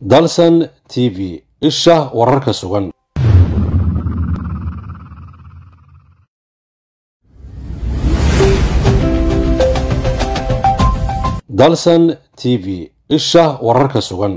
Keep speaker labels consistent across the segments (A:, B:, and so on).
A: dalsan t v isha wararka sugan dalsan t v isha wararka sugan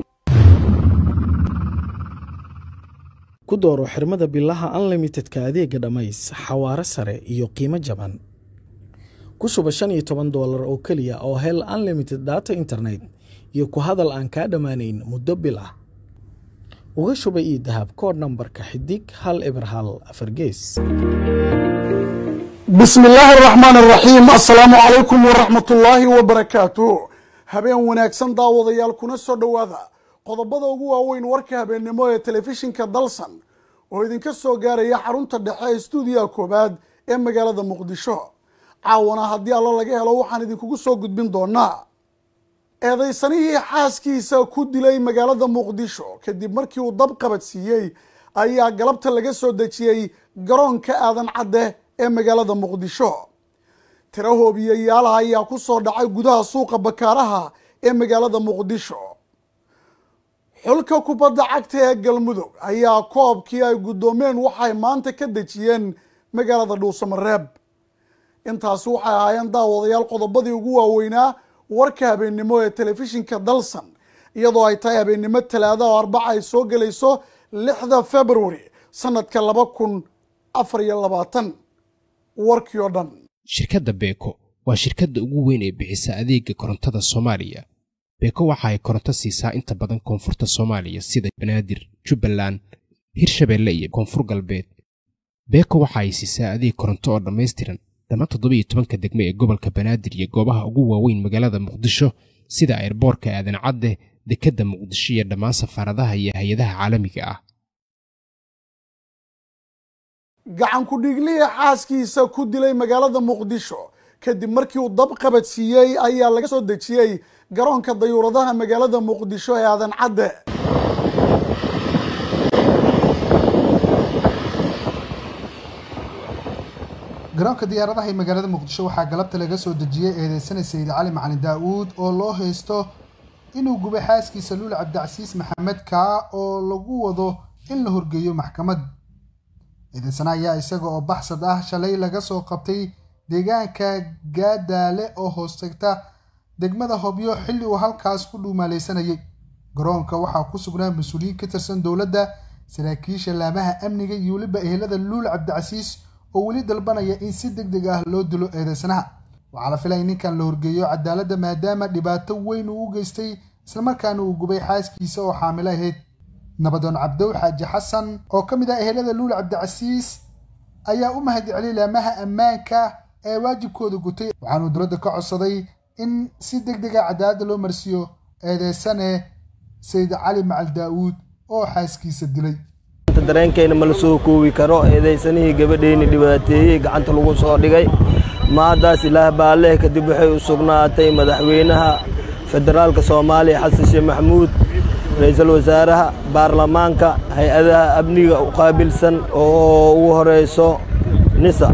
B: ku dooro xirmada bilaha unlimitedka adeega dhammays xawaare sare iyo qiimo jaban ku shuba shan iyo toban doolar oo keliya oo hel unlimited data internet iyo ku hadal aan kaa dhammaanayn muddo bil ah uga shuba ii dahab koodh nambarka xidig hal eber hal afar gees
C: bismi illaahi araxmaan araxiim assalaamu calaykum waraxmatullaahi wabarakaatu habeen wanaagsan daawadayaal kuna soo dhowaada qodobada ugu waaweyn warka habeennimo ee telefishinka dalsan oo idinka soo gaaraya xarunta dhexe ee stuudiyaha koowaad ee magaalada muqdisho caawana haddii alla laga helo waxaan idinkugu soo gudbin doonaa eedaysanihii xaaskiisa ku dilay magaalada muqdisho kadib markii uu dab qabadsiiyey ayaa galabta laga soo dejiyey garoonka aadan cadde ee magaalada muqdisho tiro hoobiyayaalaha ayaa ku soo dhacay gudaha suuqa bakaaraha ee magaalada muqdisho xulka kubadda cagta ee galmudug ayaa koobkii ay guddoomeen waxay maanta ka dejiyeen magaalada dhuusamareeb intaasi waxay ahaayeen daawadayaal qodobadii ugu waaweynaa warka habeennimo ee telefishinka dalsan iyadoo ay tahay habeennimo talaada oo arbaca ay soo gelayso lixda february sanadka laba kun afar iyo labaatan warkii oo dhan
D: shirkadda beeko waa shirkadda ugu weyn ee bixisa adeega korontada soomaaliya beeko waxa ay koronto siisaa inta badan koonfurta soomaaliya sida banaadir jubbaland hirshabeelle iyo koonfur galbeed beeko waxa ay siisaa adeeg koronto oo dhammaystiran dhammaan toddoba iyo tobanka degme ee gobolka banaadir iyo goobaha ugu waaweyn magaalada muqdisho sida airboorka aadan cadde dekedda muqdisho iyo dhammaan safaaradaha iyo hay-adaha caalamiga ah
C: gacan ku-dhiiglihii xaaskiisa ku dilay magaalada muqdisho kadib markii uu dab qabadsiiyey ayaa laga soo dejiyey garoonka dayuuradaha magaalada muqdisho ee aadan cadde
E: garoonka diyaaradaha ee magaalada muqdisho waxaa galabta laga soo dejiyey eedeysana sayid cali macalin daa-uud oo loo haysto inuu gubay xaaskiisa luul cabdicasiis maxamed kaa oo lagu wado in la horgeeyo maxkamad eedeysana ayaa isaga oo baxsad ah shalay laga soo qabtay deegaanka gaadaale oo hoostagta degmada hobyo xilli uu halkaas ku dhuumaaleysanayay garoonka waxaa ku sugnaa mas-uuliyiin ka tirsan dowladda saraakiisha laamaha amniga iyo weliba ehelada luul cabdicasiis oo weli dalbanaya in si deg deg ah loo dilo eedeysanaha waxaa la filaya ninkan la horgeeyo cadaaladda maadaama dhibaato weyn uu u geystay islamarkaana uu gubay xaaskiisa oo xaamilo ahayd nabadoon cabdow xaaji xasan oo ka mid ah ehelada luul cabdicasiis ayaa u mahad celiyay laamaha ammaanka ee waajibkooda gutay waxaanuu dowladda ka codsaday in si deg deg a cadaaladda loo marsiiyo eedeysane sayid cali macal daa-uud oo xaaskiisa dilay
F: dareenkayna ma la soo koobi karo eedaysanihii gabadheyni dhibaateeyey gacanta lagu soo dhigay maadaas ilaah baalleh kadib waxay u sugnaatay madaxweynaha federaalka soomaaliya xasan sheekh maxamuud ra-iisul wasaaraha baarlamaanka hay-adaha amniga u qaabilsan oo ugu horayso nisa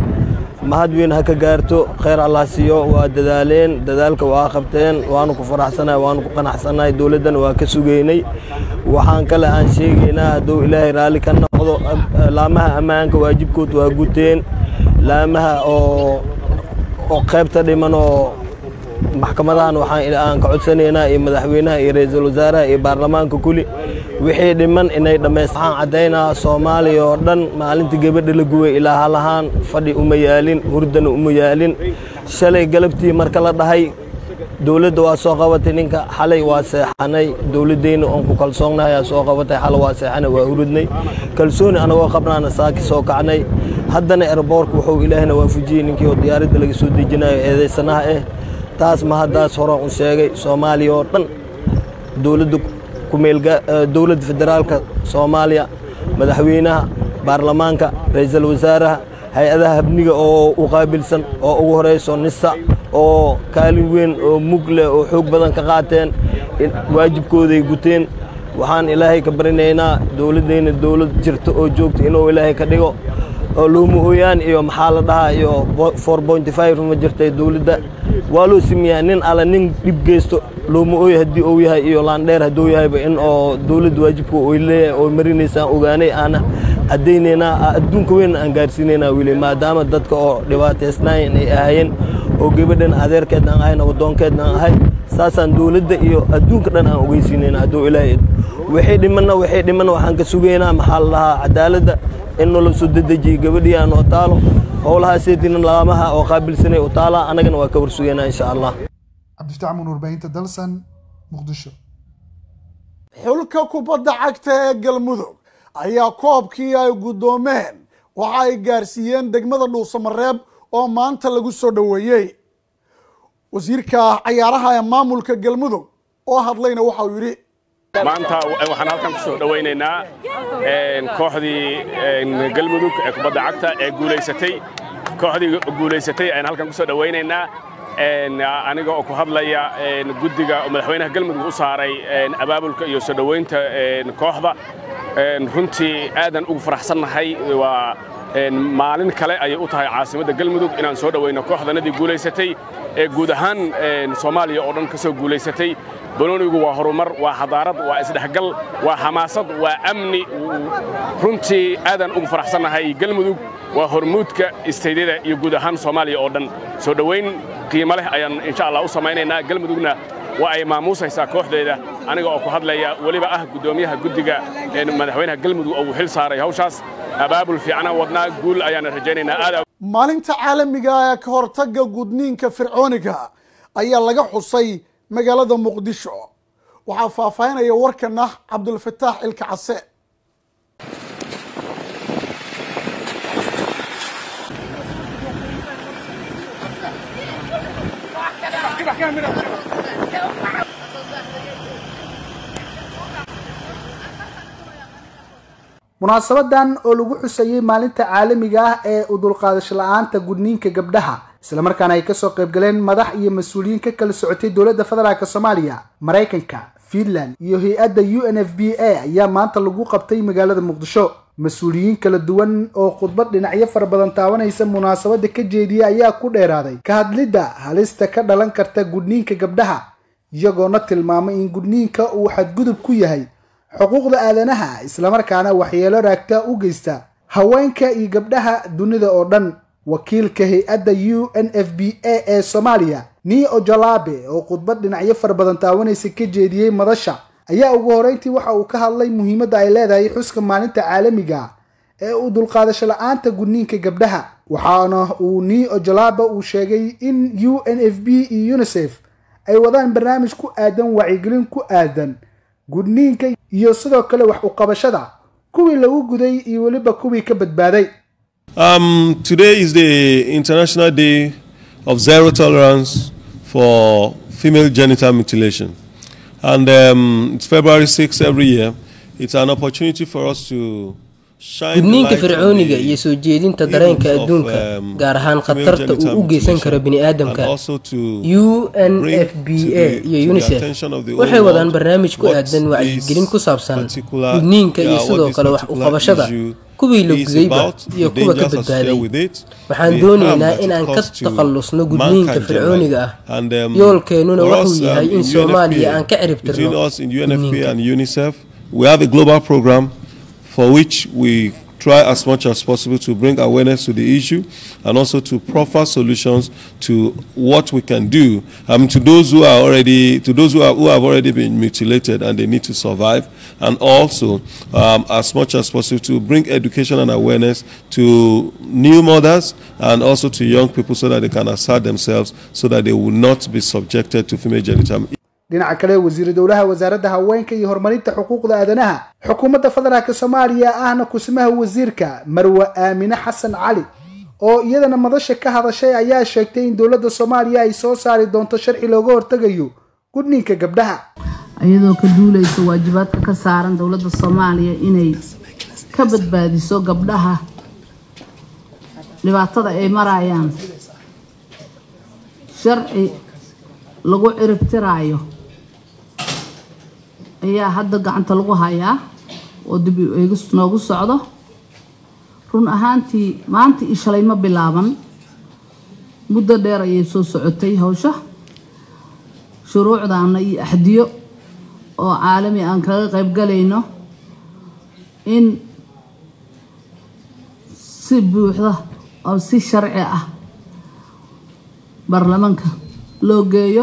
F: mahad weyn ha ka gaarto khayr allah siiyo waa dadaaleen dadaalka waa qabteen waanu ku faraxsanahay waanu ku qanacsanahay dowladdana waa ka sugaynay waxaan kale aan sheegaynaa hadduu ilaahay raalli ka noqdo laamaha ammaanka waajibkood waa guteen laamaha oo oo qaybta dhiman oo maxkamadahan waxaan aan ka codsanaynaa iyo madaxweynaha iyo ra-iisul wasaaraha iyo baarlamaanka kuli wixii dhiman inay dhammayst waxaan caddaynaa soomaaliya oo dhan maalintii gabadha la gubay ilaa halahaan fadhi uma yaalin hurdana uma yaalin shalay galabtii marka la dhahay dowladda waa soo qabatay ninka xalay waa seexanay dowladdeyna oon ku kalsoonnahay aa soo qabatay xalay waa seexanay waa hurudnay kalsooni anagoo qabnaana saaki soo kacnay haddana erboorka wuxuu ilaahna waafujiyey ninkii oo diyaaradda laga soo dejinayo eedaysanaha ah taas ma haddaas horaan u sheegay soomaaliya oo dhan dowladda dowladda federaalka soomaaliya madaxweynaha baarlamaanka ra-iisul wasaaraha hay-adaha habniga oo u qaabilsan oo ugu horayso nisa oo kaalin weyn oo mug leh oo xoog badan ka qaateen waajibkooday guteen waxaan ilaahay ka barinaynaa dowladdeyna dowlad jirta oo joogta inuu ilaahay ka dhigo oo looma ooyaan iyo maxaa la dhahaa iyo four pointy five ma jirtay dowladda waa loo sameeyaa nin alla nin dhib geysto looma ooy haddii uu yahay iyo laandheer hadduu yahayba in oo dowladda waajibka oy leeyahay oo marinaysaan ogaanay aana caddaynaynaa adduunka weyn aan gaarsiinaynaa wili maadaama dadka oo dhibaataysnaayeen ay ahaayeen oo gabadhan adeerkeed aan ahay nabadoonkeed aan ahay saasaan dowladda iyo adduunka dhan aan ogeysiinayna hadduu ilaahay waxay dhimanna waxay dhimanna waxaan ka sugaynaa maxaa la dhahaa cadaaladda in nolol soo dedejiyo gabadhii aan oo taalo howlahaaseydiina laamaha oo qaabilsanay u taalaa annagana waa ka warsugaynaa insha allah
E: cabdifataax muun warbaahinta dalsan muqdisho
C: xulka kubadda cagta ee galmudug ayaa koobkii ay guddoomeen waxa ay gaarsiiyeen degmada dhuusamareeb oo maanta lagu soo dhoweeyey wasiirka cayaaraha ee maamulka galmudug oo hadlayna waxa uu yidhi
G: maanta waxaan halkan ku soo dhowaynaynaa kooxdii galmudug ee kubadda cagta ee guulaysatay kooxdii guulaysatay ayaan halkan ku soo dhowaynaynaa aniga oo ku hadlaya guddiga madaxweynaha galmudug u saaray abaabulka iyo soo dhowaynta kooxda runtii aadan ugu faraxsannahay waa maalin kale ayay u tahay caasimadda galmudug inaan soo dhowayno kooxdanadii guulaysatay ee guud ahaan soomaaliya oo dhan ka soo guulaysatay banoonigu waa horumar waa xadaarad waa isdhexgal waa xamaasad waa amni runtii aadan ugu faraxsannahay galmudug waa hormuudka istaydyada iyo guud ahaan soomaaliya oo dhan soo dhowayn qiimo leh ayaan insha allah u samaynaynaa galmudugna waa ay maamuusaysaa kooxdeeda aniga oo ku hadlaya weliba ah guddoomiyaha guddiga madaxweynaha galmudug oo uu xil saaray hawshaas abaabul fiicnaan wadnaa guul ayaana rajaynaynaa aad
C: maalinta caalamiga ee ka hortagga gudniinka fircooniga ayaa laga xusay magaalada muqdisho waxaa faahfaahinaya warkana cabdulfataax ilka case
E: munaasabadan oo lagu xusayey maalinta caalamiga ah ee u dulqaadasho la-aanta gudniinka gabdhaha islamarkaana ay kasoo qayb galeen madax iyo mas-uuliyiin ka kala socotay dowladda federaalk soomaaliya maraykanka fiinland iyo hay-adda u n f b a ayaa maanta lagu qabtay magaalada muqdisho mas-uuliyiin kala duwan oo khudbad dhinacyo fara badan taabanaysa munaasabada ka jeediya ayaa ku dheeraaday ka hadlidda halista ka dhalan karta gudniinka gabdhaha iyagoona tilmaamay in gudniinka uu xadgudub ku yahay xuquuqda aadanaha islamarkaana waxyeelo raagta u geysta haweenka iyo gabdhaha dunida oo dhan wakiilka hay-adda u n f b a ee soomaaliya nii ojalabe oo khudbad dhinacyo fara badan taawanaysa ka jeediyey madasha ayaa ugu horeyntii waxa uu ka hadlay muhiimadda ay leedahay xuska maalinta caalamiga ee u dulqaadasho la-aanta gudniinka gabdhaha waxaana uu nii ojalabe uu sheegay in u n f b iyo unisef ay wadaan barnaamij ku aadan wacyigelin ku aadan gudniinka iyo sidoo kale wax u qabashada kuwii lagu guday iyo weliba kuwii ka badbaaday
H: Um, today is the International Day of Zero Tolerance for Female Genital Mutilation. And um, it's February 6th every year. It's an opportunity for us to shine
I: gudniinka
H: light on
I: fircooniga
H: the
I: iyo soo jeedinta dareenka
H: evils of,
I: adduunka
H: um,
I: gaar ahaan
H: female
I: khatarta
H: genital
I: uu u geysan karo
H: mutilation
I: bini'aadamka
H: and also to
I: u n
H: bring
I: f b
H: to
I: a
H: the- to
I: iyo
H: the
I: unisef
H: attention of the whole
I: waxay wadaan
H: world
I: barnaamij ku
H: what
I: aadan
H: this
I: wacyigelin ku saabsan
H: particular-
I: gudniinka iyo
H: yeah, what
I: sidoo
H: this
I: kale wax u
H: particular
I: qabashada
H: issue
I: kuwii la
H: is
I: gudayba
H: about,
I: iyo
H: the
I: kuwa ka
H: dangers associated
I: badbaaday
H: with it,
I: waxaan
H: the
I: doonaynaa
H: harm that
I: in
H: it
I: aan ka
H: causes to
I: takhallusno gudniinka
H: mankind
I: fircooniga ah
H: generally. And, um,
I: yoolkeennuna
H: for
I: wuxuu
H: us,
I: yahay
H: um,
I: in
H: in
I: soomaaliya
H: UNFPA,
I: aan ka cirib
H: between
I: tirno
H: us in UNFPA
I: gudniinka
H: and UNICEF, we have a global program for which we try as much as possible to bring awareness to the issue and also to proffer solutions to what we can do um, to those who are already to those who, are, who have already been mutilated and they need to survive and also um, as much as possible to bring education and awareness to new mothers and also to young people so that they can assert themselves so that they will not be subjected to female genital
E: dhinaca kale wasiiru dowlaha wasaaradda haweenka iyo horumarinta xuquuqda aadanaha xukuumadda federaalk soomaaliya ahna kusimaha wasiirka marwe aamine xasan cali oo iyadana madasha ka hadashay ayaa sheegtay in dowladda soomaaliya ay soo saari doonto sharci looga hortegayo gudniinka gabdhaha
J: iyadoo ka duuleysa waajibaadka ka saaran dowladda soomaaliya inay ka badbaadiso gabdhaha dhibaatada ay marayaan sharci lagu ciribtiraayo ayaa hadda gacanta lagu hayaa oo dib u eegis noogu socdo run ahaantii maanta iyo shalay ma bilaaban muddo dheer ayay soo socotay hawsha shuruucdaana iyo axdiyo oo caalami aan kaga qayb galayno in si buuxda oo si sharci ah baarlamaanka loo geeyo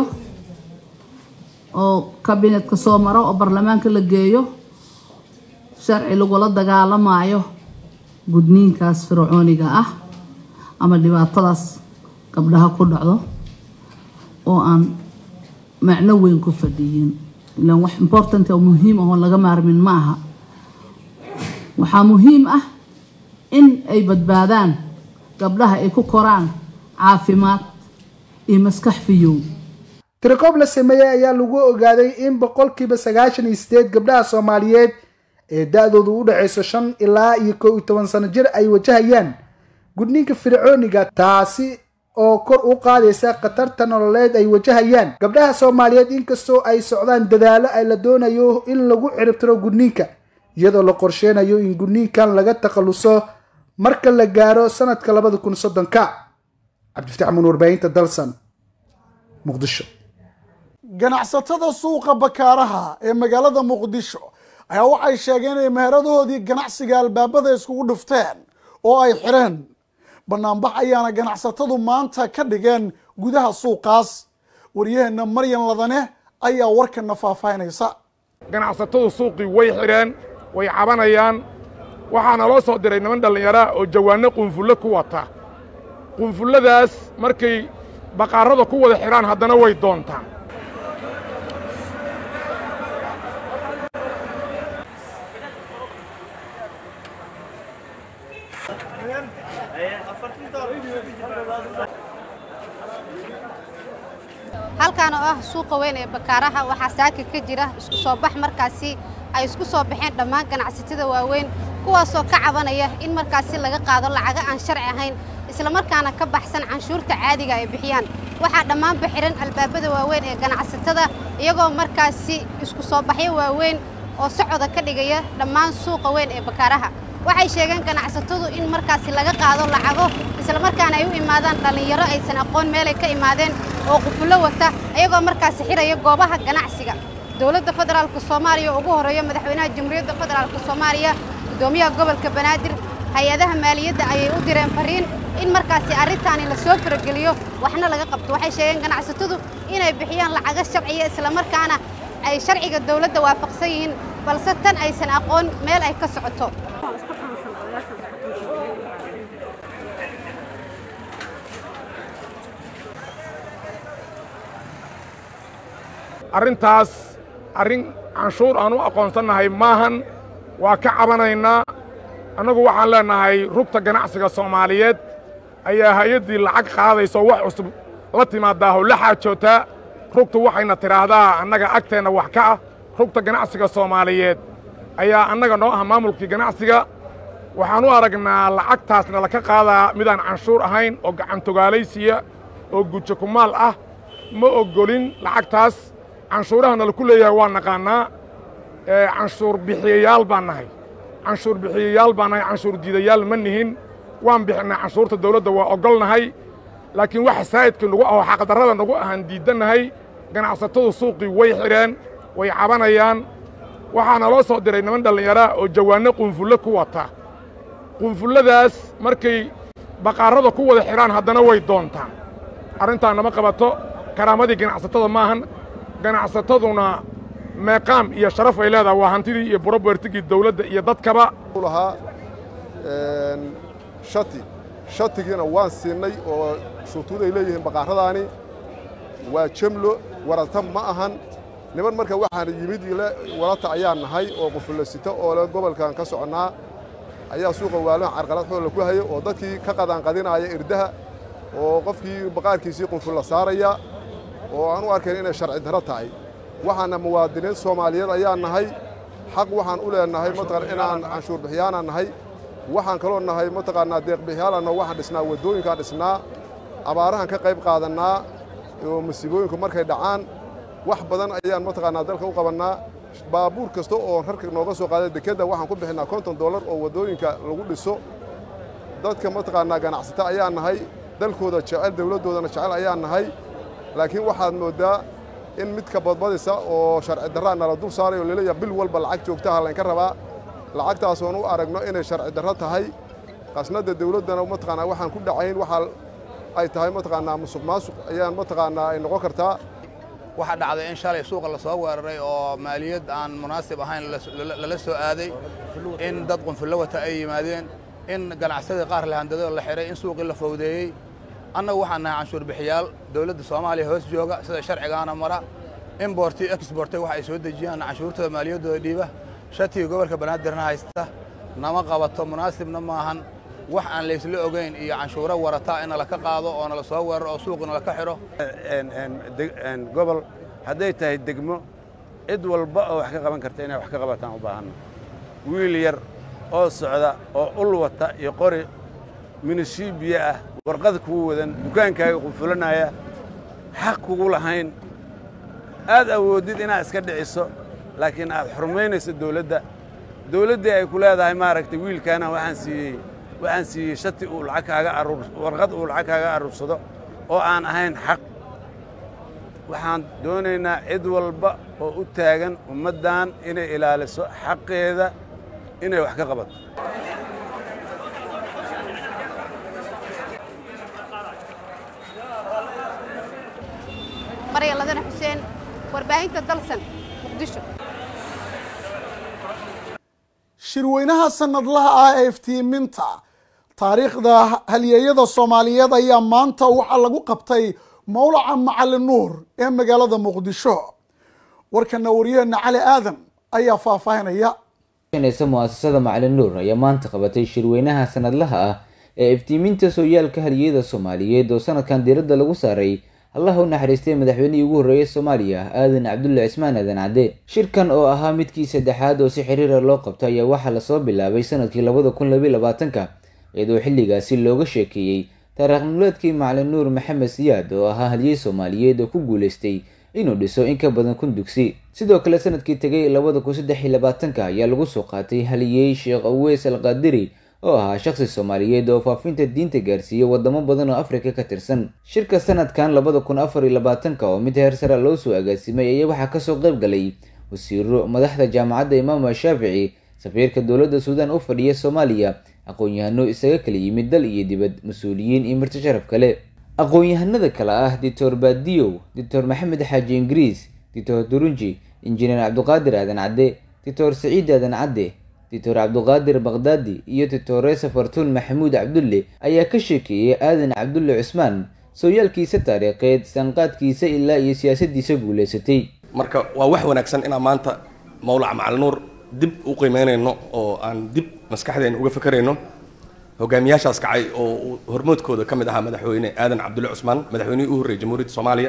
J: oo kabinetka soo maro oo baarlamaanka la geeyo sharci lagula dagaalamayo gudniinkaas fircooniga ah ama dhibaatadaas gabdhaha ku dhacdo oo aan macno weyn ku fadhiyin ilaan wax important oo muhiim ah oo laga maarmin ma aha waxaa muhiim ah in ay badbaadaan gabdhaha ay ku koraan caafimaad iyo maskax fiyow
E: tirikoob la sameeyey ayaa lagu ogaaday in boqolkiiba sagaashan iyo sideed gabdhaha soomaaliyeed ee da-doodu u dhexayso shan ilaa iyo kow iyo toban sano jir ay wajahayaan gudniinka fircooniga taasi oo kor u qaadaysa khatarta nololeed ay wajahayaan gabdhaha soomaaliyeed inkastoo ay socdaan dadaalo ay la doonayo in lagu ciribtiro gudniinka iyadoo la qorsheynayo in gudniinkan laga takhaluso marka la gaaro sanadka labada kun soddonka cabdifatax mun warbaahinta dalsan muqdisho
C: ganacsatada suuqa bakaaraha ee magaalada muqdisho ayaa waxay sheegeen inay meheradahoodii ganacsiga albaabada iskugu dhufteen oo ay xireen banaanbax ayaana ganacsatadu maanta ka dhigeen gudaha suuqaas waryaheena maryan ladane ayaa warkana faahfaahinaysa
K: ganacsatadu suuqii way xidheen way cabanayaan waxaana loo soo diray niman dhallinyaraa oo jawaanno qunfullo ku wata qunfulladaas markay baqaarada ku wada xidhaan haddana way doontaan
L: halkan oo ah suuqa weyn ee bakaaraha waxaa saaka ka jira isku soo bax markaasi ay isku soo baxeen dhammaan ganacsatada waaweyn kuwaasoo ka cabanaya in markaasi laga qaado lacaga aan sharci ahayn islamarkaana ka baxsan canshuurta caadiga ay bixiyaan waxaa dhammaanba xihan albaabada waaweyn ee ganacsatada iyagoo markaasi isku soo baxyo waaweyn oo socoda ka dhigaya dhammaan suuqa weyn ee bakaaraha waxay sheegeen ganacsatadu in markaasi laga qaado lacago islamarkaana ay u imaadaan dhallinyaro aysan aqoon meelay ka imaadeen oo qufullo wata iyagoo markaasi xidhaya goobaha ganacsiga dowladda federaalka soomaaliya oo ugu horreeya madaxweynaha jamhuuriyadda federaalka soomaaliya guddoomiyaha gobolka banaadir hay-adaha maaliyadda ayay u direen fariin in markaasi arrintaani la soo farageliyo waxna laga qabto waxay sheegeen ganacsatadu inay bixiyaan lacago sharciya islamarkaana ay sharciga dowladda waafaqsan yihiin balse tan aysan aqoon meel ay ka socoto
K: arrintaas arrin canshuur aan u aqoonsannahay maahan waa ka cabanaynaa annagu waxaan leennahay rugta ganacsiga soomaaliyeed ayaa hay-addii lacag qaadayso wax cusub la timaadaaho la xaajootaa rugtu waxayna tidhaahdaa annaga agteenna wax ka ah rugta ganacsiga soomaaliyeed ayaa annaga noo ah maamulkii ganacsiga waxaan u aragnaa lacagtaasna laka qaadaa midaan canshuur ahayn oo gacantogaalaysiya oo gujo kumaal ah ma oggolin lacagtaas canshuurahana laku leeyahay waa naqaannaa canshuur bixiyayaal baan nahay canshuur bixiyayaal baan nahay canshuur diidayaal ma nihin waan bixinnaa canshuurta dawladda waa oggolnahay laakiin waxa saa'idkii nagu ahoo xaqdarrada nagu ahaan diiddannahay ganacsatadu suuqii way xidheen way cabanayaan waxaana loo soo diray niman dhallinyaraa oo jawaanno qunfullo ku wata qunfulladaas markay baqaarada ku wada xidhaan haddana way doontaan arrintaa nama qabato karaamadii ganacsatada maahan ganacsataduna meeqaam iyo sharaf ay leedahay waa hantidii iyo burobertigii dawladda iyo dadkaba
M: lahaa shati shatigiina waan siinay oo shuruud ay leeyihiin baqaaradaani waa jamlo warata ma ahan niman marka waxaan yimid ile warata ayaan nahay oo qufullasito oo le gobolkan ka soconnaa ayaa suuqa waalahan carqalad xoola ku haya oo dadkii ka qadaanqadinaaya irdaha oo qofkii baqaarkiisii qunfulla saaraya oo aan u arkayn inay sharci darro tahay waxaana muwaadiniin soomaaliyeed ayaan nahay xaq waxaan u leenahay mataqan inaan canshuur bixiyaanaan nahay waxaan kaloo nahay mataqaanaa deeqbixiyaalanna waxaan dhisnaa waddooyinkaan dhisnaa abaarahan ka qayb qaadannaa oo masiibooyinku markay dhacaan wax badan ayaan mataqaanaa dalka u qabannaa baabuur kasta oo rarka nooga soo qaada dekedda waxaan ku bixinnaa konton dollar oo waddooyinka lagu dhiso dadka mataqaanaa ganacsata ayaan nahay dalkooda jecel dawladdoodana jecel ayaan nahay laakiin waxaad mooddaa in midka badbadisa oo sharci darraa nala dul saaray oo laleeyahay bil walba lacag joogtaha laynka rabaa lacagtaasoon u aragno inay sharci darro tahay qasnadda dawladdana mataqaanaa waxaan ku dhacayn waxaa ay tahay mataqaanaa musuq maasuq ayaan mataqaanaa ay noqon kartaa
N: waxaa dhacday in shalay suuqa la soo weeraray oo maaliyad aan munaasib ahayn lala soo aaday in dad qunfullo wata ay yimaadeen in ganacsadii qaar la handado la xihay in suuqii la fowdeeyey annagu waxaan nahay canshuur bixiyaal dowladda soomaaliya hoos jooga sida sharcigaana mara imborti exbortay wax ay soo dejiyaan canshuurtooda maaliyaddooda dhiiba shatiga gobolka banaadirna haysta nama qabato munaasibna maahan wax aan laysla ogayn iyo canshuuro warata in nala ka qaado oo nala soo weeraro oo suuqi nala ka xidho
O: gobol hadday tahay degmo cid walba oo wax ka qaban karta inay wax ka qabataan u baahanna wiil yar oo socda oo ul wata iyo qori minishiibiya ah warqad kugu wadan dukaankaaga qufulanaya xaq kugu lahayn aad awooddid inaad iska dhiciso laakiin aad xurmaynayso dawladda dawladdii ay ku leedahay maaragtay wiilkaana waxaan siiyey waxaan siiyey shati uu lacag kaaga aruur warqad uu lacag kaaga aruursado oo aan ahayn xaq waxaan doonaynaa cid walba oo u taagan ummaddan inay ilaaliso xaqeeda inay wax ka qabato
L: marya ladana xuseen warbaahinta dalsan muqdisho
C: shirweynaha sanadlaha ah ee iftiiminta taariikhda halyeeyada soomaaliyeed ayaa maanta waxaa lagu qabtay mawlaca macalin nuur ee magaalada muqdisho warkana waryaheena cali aadan ayaa faahfaahinaya
P: muasasada macalin nuur ayaa maanta qabatay shirweynaha sanadlaha ah ee iftiiminta sooyaalka halyeeyada soomaaliyeed oo sanadkan diiradda lagu saaray allah u naxariistay madaxweynihii ugu horreeyay soomaaliya aadan cabdulle cismaan aadan cadde shirkan oo ahaa midkii saddexaad oo si xiriira loo qabto ayaa waxaa lasoo bilaabay sanadkii labada kun labiy labaatanka iyadoo xilligaasi looga sheekeeyey taariikh nololeedkii macalin nuur maxamed siyaad oo ahaa halyey soomaaliyeed oo ku guulaystay inuu dhiso in ka badan kun dugsi sidoo kale sanadkii tegay labada kun saddex iyo labaatanka ayaa lagu soo qaatay haliyey sheekh aweys al qaadiri oo ahaa shaqsi soomaaliyeed oo faafinta diinta gaarsiiyey wadamo badan oo afrika ka tirsan shirka sanadkan labada kun afar iyo labaatanka oo mid heer sara loo soo agaasimay ayaa waxaa kasoo qayb galay wasiiro madaxda jaamacadda imaam shaafici safiirka dowladda suudaan u fadhiya soomaaliya aqoon-yahano isaga kala yimid dal iyo dibad mas-uuliyiin iyo marti sharaf kale aqoon-yahanada kale ah doctor baadiyow doctor maxamed xaaji ingiriis doctor durunji injineer cabduqaadir aadan cadde doctor saciid aadan cadde doctor cabduqaadir bakdaadi iyo doctoresa fartuun maxamuud cabdulle ayaa ka sheekeeyey aadan cabdulle cusmaan sooyaalkiisa taariikheed sanqaadkiisa ilaa iyo siyaasadiisa guulaysatay
Q: marka waa wax wanaagsan inaan maanta mawlac macalin nuur dib u qiimeynayno oo aan dib maskaxdeena uga fekerayno hogaamiyaashaas kacay oo hormoodkooda ka mid ahaa madaxweyne aadan cabdulle cusmaan madaxweynihii u horreeyey jamhuuriyadda soomaaliya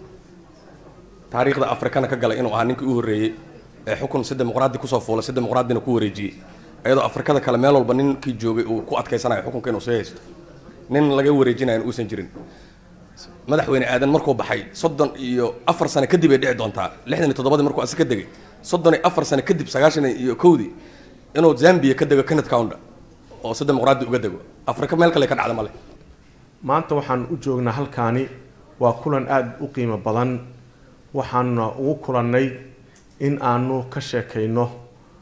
Q: taariikhda afrikana ka galay inuu ahaa ninkii u horreeyey ee xukun si dimuqraadi kusoo fuulay si dimuqraadina ku wareejiyey iyadoo afrikada kale meel walba ninkii joogay uu ku adkaysanayo xukunka inuu soo haysto nin laga wareejinayan uusan jirin madaxweyne aadan markuu baxay soddon iyo afar sano kadib ay dhici doontaa lixdan iyo toddobadii markuu asi ka degay soddon iyo afar sano kadib sagaashan iyo kowdii inuu zambia ka dego kenneth counda oo si dimuqraadi uga dego afrika meel kale ka dhacda male
R: maanta waxaan u joognaa halkaani waa kulan aada u qiimo badan waxaana ugu kulannay in aanu ka sheekayno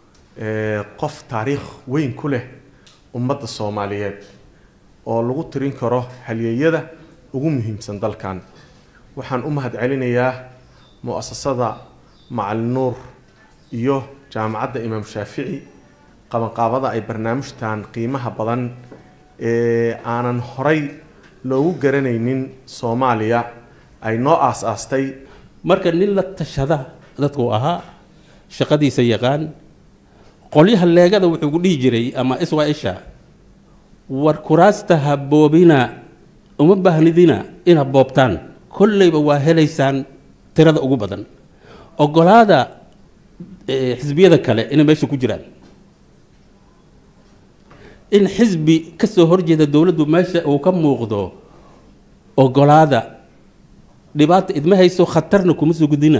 R: qof taariikh weyn ku leh ummadda soomaaliyeed oo lagu tirin karo halyeeyada ugu muhiimsan dalkan waxaan u mahad celinayaa mu-asasada macalin nuur iyo jaamacadda imaam shaafici qabanqaabada ay barnaamijtan qiimaha badan ee aanan horay loogu garanaynin soomaaliya ay noo aas-aastay
S: marka nin la tashada dadku ahaa shaqadiisa yaqaan qolyaha leegada wuxuu ku dhihi jiray ama iswa-isha war kuraasta ha boobina uma baahnidina inaad boobtaan kolleyba waa helaysaan tirada ugu badan ogolaada xisbiyada kale inay meesha ku jiraan in xisbi kasoo horjeeda dowladdu meesha uu ka muuqdo ogolaada dhibaata idma hayso khatarna kuma soo gudina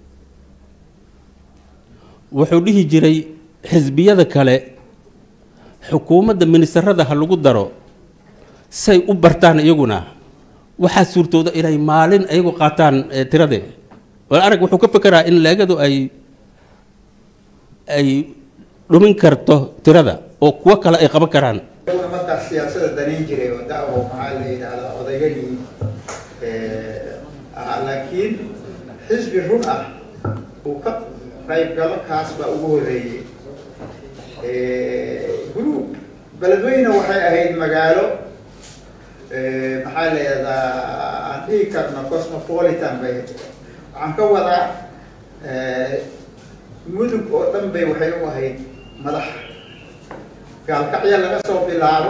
S: wuxuu dhihi jiray xisbiyada kale xukuumadda ministarada ha lagu daro say u bartaan iyaguna waxaa suurtooda inay maalin ayagu qaataan tirade wal arag wuxuu ka fekeraa in leegadu ay ay dhumin karto tirada oo kuwo kale ay qaban karaan
T: markaas siyaasada danayn jiray oo da'wo maxaa la yidhahdaa odayganii ahaa laakiin xisbi run ah uu ka qaybgalo kaas baa ugu horreeyey group beledweyne waxay ahayd magaalo maxaa la yidhahdaa aan dhihi karno cosmopolitan bay waxaan ka wadaa mudug oo dhan bay waxay u ahayd madax gaalkacya laga soo bilaabo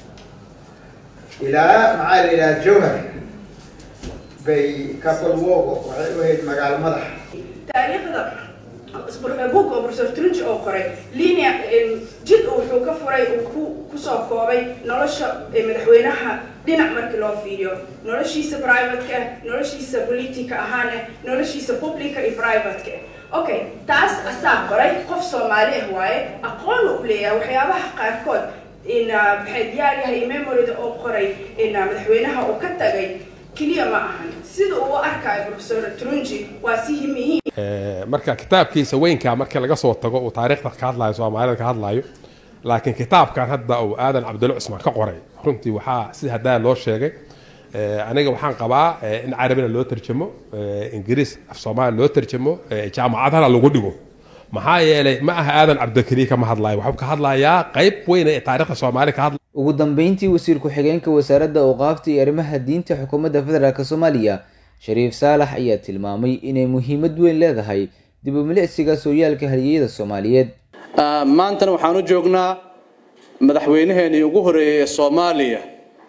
T: ilaa maxaa la yidhaha jowhar bay kapolwogo waxay u ahayd magaalo madax
U: taariikhda book oo professor trunji oo qoray linea jid uu wuxuu ka furay uu ku kusoo koobay nolosha madaxweynaha dhinac markii loo fiiriyo noloshiisa privateka noloshiisa politica ahaan noloshiisa publica iyo privateka okay taas asaa qoray qof soomaali ah waaye aqoon u leeyahay waxyaabaha qaarkood in maxay diyaar yahay memorida oo qoray in madaxweynaha uu ka tagay keliya ma ahan sida uu u arkayo professor trunji waa si muhiim
V: marka kitaabkiisa weynkaa markii laga soo tago uu taariikhda ka hadlayo soomaalida ka hadlayo laakiin kitaabkan hadda uu aadan cabdulla cusmaan ka qoray runtii waxaa sida haddaa loo sheegay aniga waxaan qabaa in carabina loo tarjamo ingiriis af soomaali loo tarjamo jaamacadana lagu dhigo maxaa yeelay ma aha aadan cabdikariin kama hadlayo waxuu ka hadlayaa qayb weyn ee taariikhda soomaali ka hadla
P: ugu dambeyntii wasiir ku-xigeenka wasaaradda awqaafta iyo arrimaha diinta xukuumadda federaalk soomaaliya shariif saalax ayaa tilmaamay inay muhiimad weyn leedahay dib u milicsiga sooyaalka haliyeyada soomaaliyeed
W: maantana waxaan u joognaa madaxweynaheenii ugu horeeyey ee soomaaliya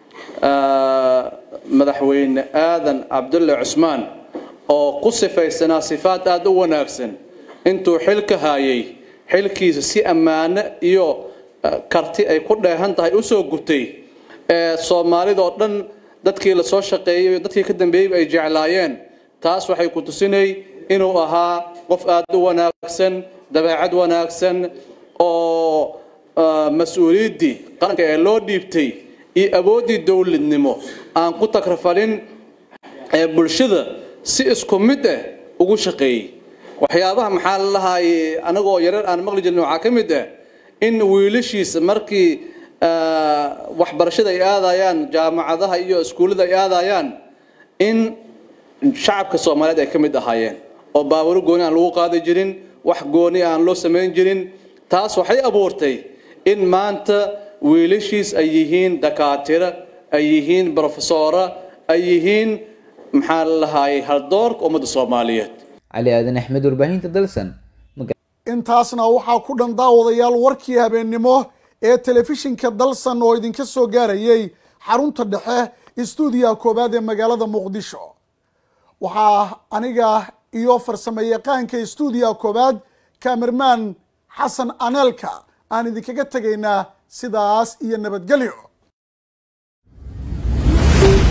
W: madaxweyne aadan cabdulle cusmaan oo ku sifaysanaa sifaad aada u wanaagsan intuu xilka hayay xilkiisa si ammaano iyo karti ay ku dheehan tahay usoo gutay ee soomaalidoo dhan dadkii lasoo shaqeeyey dadkii ka dambeeyeyba ay jeclaayeen taas waxay ku tusinay inuu ahaa qof aada u wanaagsan dabeecad wanaagsan oo mas-uuliyaddii qaranka ee loo dhiibtay iyo awooddii dowladnimo aan ku takrafalin ee bulshada si isku mid ah ugu shaqeeyey waxyaabaha maxaa la lahaayey anagoo yarar aan maqli jirnay waxaa ka mid ah in wiilashiisa markii waxbarashada ay aadayaan jaamacadaha iyo iskuullada ay aadayaan in shacabka soomaaliyeed ay ka mid ahaayeen oo baaburo gooni aan lagu qaadi jirin wax gooni aan loo samayn jirin taas waxay abuurtay in maanta wiilashiis ay yihiin dakaatira ay yihiin brofesora ay yihiin maxaa la lahaayey haldoorka ummadda soomaaliyeed
P: cali aadan axmed warbaahinta dalsan
C: intaasna waxaa ku dhan daawadayaal warkii habeennimo ee telefishinka dalsan oo idinka soo gaarayay xarunta dhexe istuudiyaha koowaad ee magaalada muqdisho waxaa aniga iyo farsamo yaqaanka istuudiyaha koowaad kamerman xasan aneelka aan idinkaga tegaynaa sidaas iyo nabadgelyo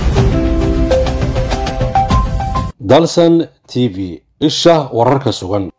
A: dalsan t v isha wararka sugan